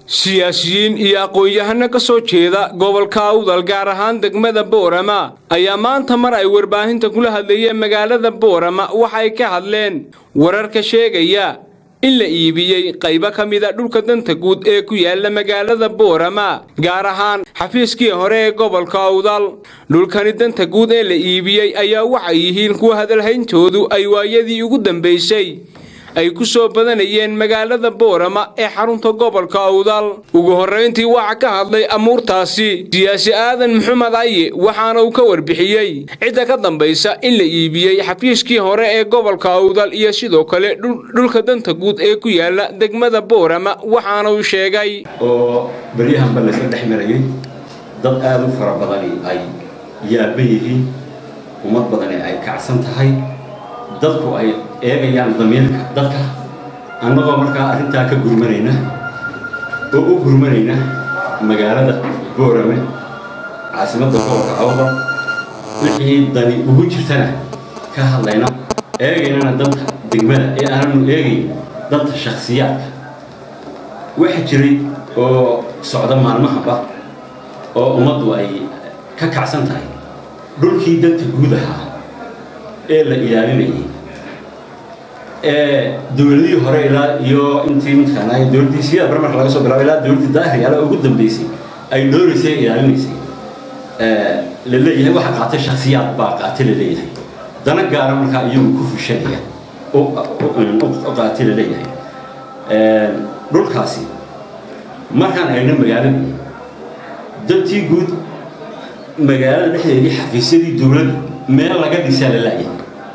siyaasiyiin iyo aqoon-yahano ka soo jeeda gobolka awdal gaar ahaan degmada boorama ayaa maanta mar ay warbaahinta kula hadlayeen magaalada boorama waxay ka hadleen wararka sheegaya in la iibiyey qaybo ka mida dhulka danta guud ee ku yaala magaalada boorama gaar ahaan xafiiskii hore ee gobolka awdal dhulkani danta guud ee la iibiyey ayaa waxay yihiin kuwa hadalhayntoodu ay waayadii ugu dambaysay ay ku soo badanayeen magaalada boorama ee xarunta gobolka awdal ugu horrayntii waxa ka hadlay amuurtaasi siyaasi aadan maxamed aye waxaana uu ka warbixiyey cidda ka dambaysa in la iibiyey xafiiskii hore ee gobolka awdal iyo sidoo kale dhulka danta guud ee ku yaala degmada boorama waxaana uu sheegay oo beryahanba laysla dhex marayay dad aada u fara badani ay yaaba yihiin ummad badani ay kacsan tahay dadku ay eegayaan damiirka dadka annagoo markaa arrintaa ka gurmanayna oo u gurmanayna magaalada boorame caasimadda gobolka awdal wixii dani ugu jirtana ka hadlayna eegaynana danta degmada ee aananu eegayn danta shakhsiyaadka waxa jiray oo socda maalmahaba oo ummaddu ay ka kacsan tahay dhulkii danta guud ahaa ee la ilaalinayay ee dowladihii hore ilaa iyo intii mataqaanaa dowladdii sida barmarka laga soo bilaabo ilaa dowladdii daahriyaala ugu dambeysay ay dhooraysay ilaalinaysay la leeyahay waxa qaatay shakhsiyaad baa qaatay la leeyahay dana gaara markaa iyagu ku fushanaya u qaatay la leeyahay dhulkaasi markaan eegno magaaladii dantii guud magaalada dhexdeedii xafiisyadii dowladdu meel laga dhisaa la laayahay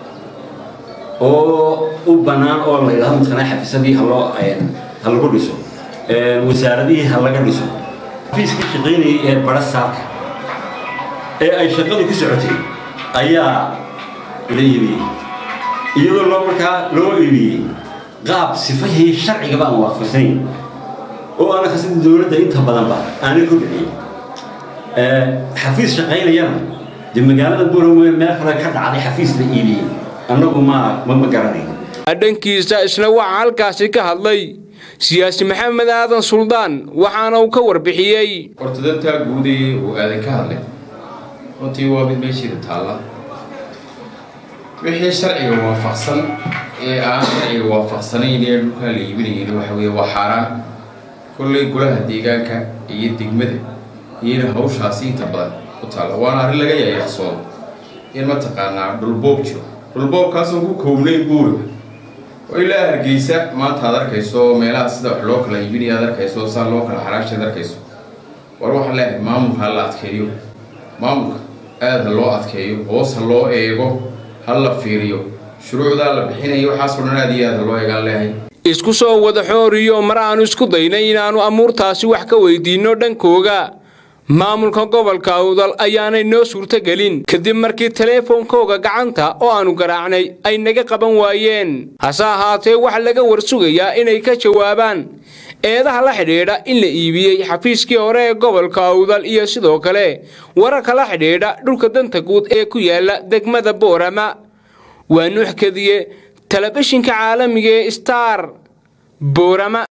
oo u bannaan oo la yidhahdo mataqanaa xafiisadii haloo ha lagu dhiso wasaaradihii ha laga dhiso xafiiskii shaqaynayay ee bara saarka ee ay shaqadu ku socotay ayaa la iibiyey iyadoo loo markaa loo iibiyey qaab sifahii sharcigaba aan waafaqsanayn oo aana khasada dowladda inta badanba aanay ku dhicin xafiis shaqaynayana dee magaalada buurame meel kale ka dhacday xafiis la iibiyey annagu ma ma garanayn dhankiisa isna waxaa halkaasi ka hadlay siyaasi maxamed aadan suldaan waxaana uu ka warbixiyey horta dantaa guudee uu aadan ka hadlay runtii waa mid meeshiida taalla wixii sharciga waafaqsan ee aan sharciga waafaqsanayn ee dhulkaa la iibinayeen waxa weeye waa xaaraan kolley golaha deegaanka iyo degmada iyana hawshaasi inta badan ku taalla waana arrin laga yaayaqsoodo in mataqaanaa dhulboob jiro dhulboobkaasoo ku koobnayn buuriga oo ilaa hargeysa maanta aad arkayso meelaha sida wax loo kala iibinaya ad arkayso saa loo kala xaraasha ad arkayso war waxaan leeyahay maamulka ha la adkeeyo maamulka aada ha loo adkeeyo hoos ha loo eego ha la fiiriyo shuruucdaa la bixinayo waxaasoo dhan aad iyo aad ha loo eegaan leeyahay isku soo wada xooriyo mar aanu isku daynay inaannu amuurtaasi wax ka weydiinno dhankooga maamulka gobolka awdal ayaanay noo suurtogelin kadib markii teleefonkooga gacanta oo aannu garaacnay ay naga qaban waayeen hase ahaatee waxa laga warsugayaa inay ka jawaabaan eedaha la xidhiidha in la iibiyey xafiiskii hore ee gobolka awdal iyo sidoo kale wararka la xidhiidha dhulka danta guud ee ku yaala degmada boorama waa nuux kadiye telefishinka caalamiga ee star boorama